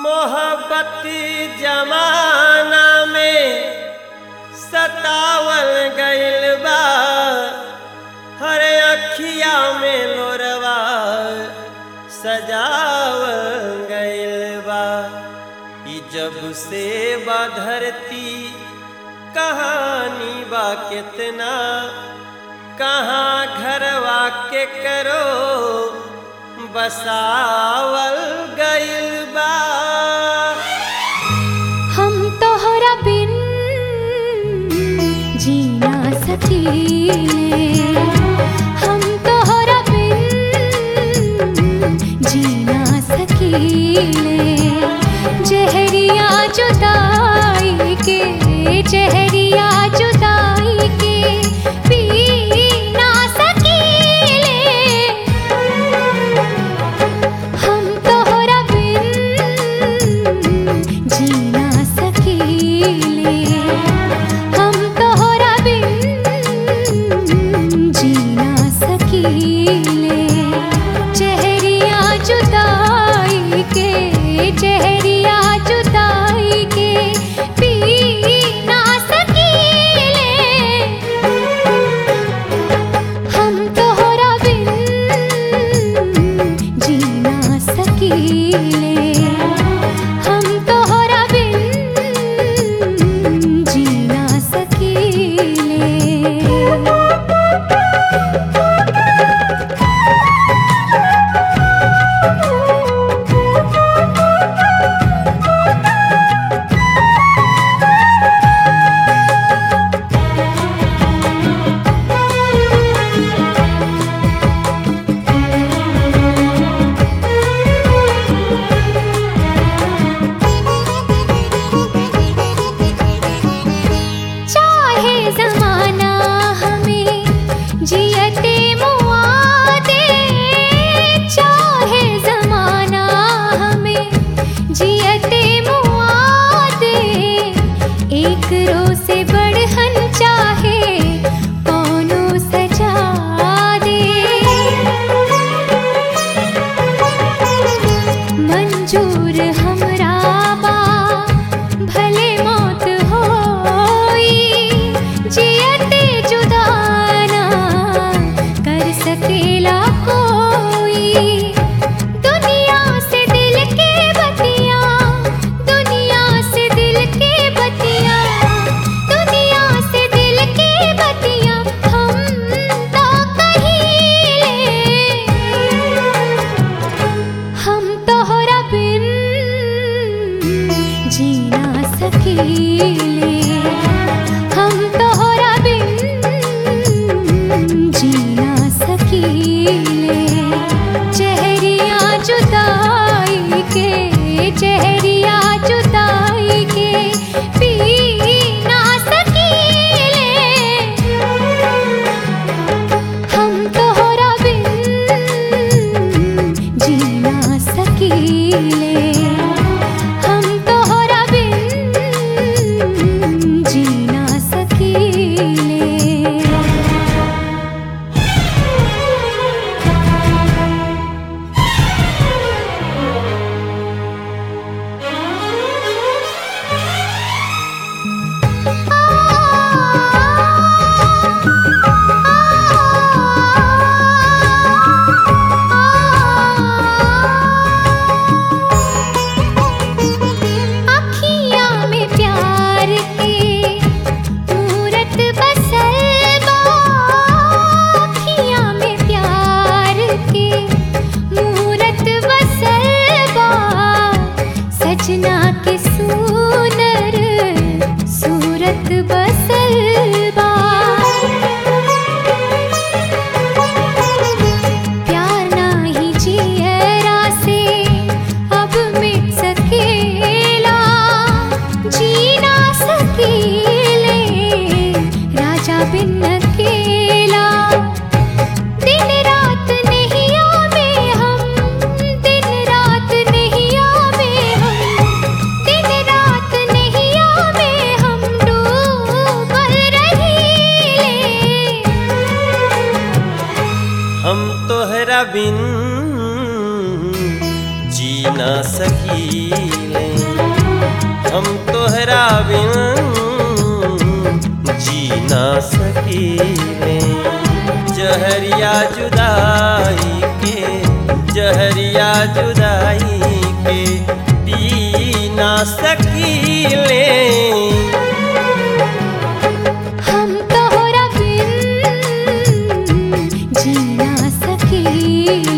मोहब्बती जमाना में सतावल गइल बा हर अखिया में लोरवा सजावल गइल बा ई जब से बा धरती कहानी बा कितना कहाँ घरवा के करो बसावल गइल बा हम तोहरा बिन जी ना सकीले हम तोहरा बिन जी ना सकीले जहरिया जुदाई के जहरिया जुदाई के पी ना सकीले हम तोहरा बिन जी ना सकीले हम तोहरा बिन जी ना सकीले चेहरिया जुदाई के चेहरिया जुदाई के पी ना सकीले हम तोहरा बिन जी ना सकीले हम तोहरा बिन जी ना सकीले चाहे जमाना हमें जियते मुआ दे चाहे जमाना हमें जियते मुआ दे एक रो से बढ़हन चाहे कौनो सजा दे मंजूर हमरा बा भले मौत होई जियते जुदाना कर सकेला कोई दुनिया से दिल के बतिया दुनिया से दिल के बतिया दुनिया से दिल के बतिया हम तो कहीं हम तोहरा बिन जी ना सकीले हम तोहरा बिन जी ना सकीले चेहरिया जुदाई के चेहरिया जुदाई के पी ना सकीले हम तोहरा बिन जी ना सकीले हम तोहरा बिन जी ना सकीले ना सकीले हम तोहरा बिन जी ना सकीले जहरिया जुदाई के जहरिया जुदाई के पी ना सकीले हम तोहरा बिन जी ना सकीले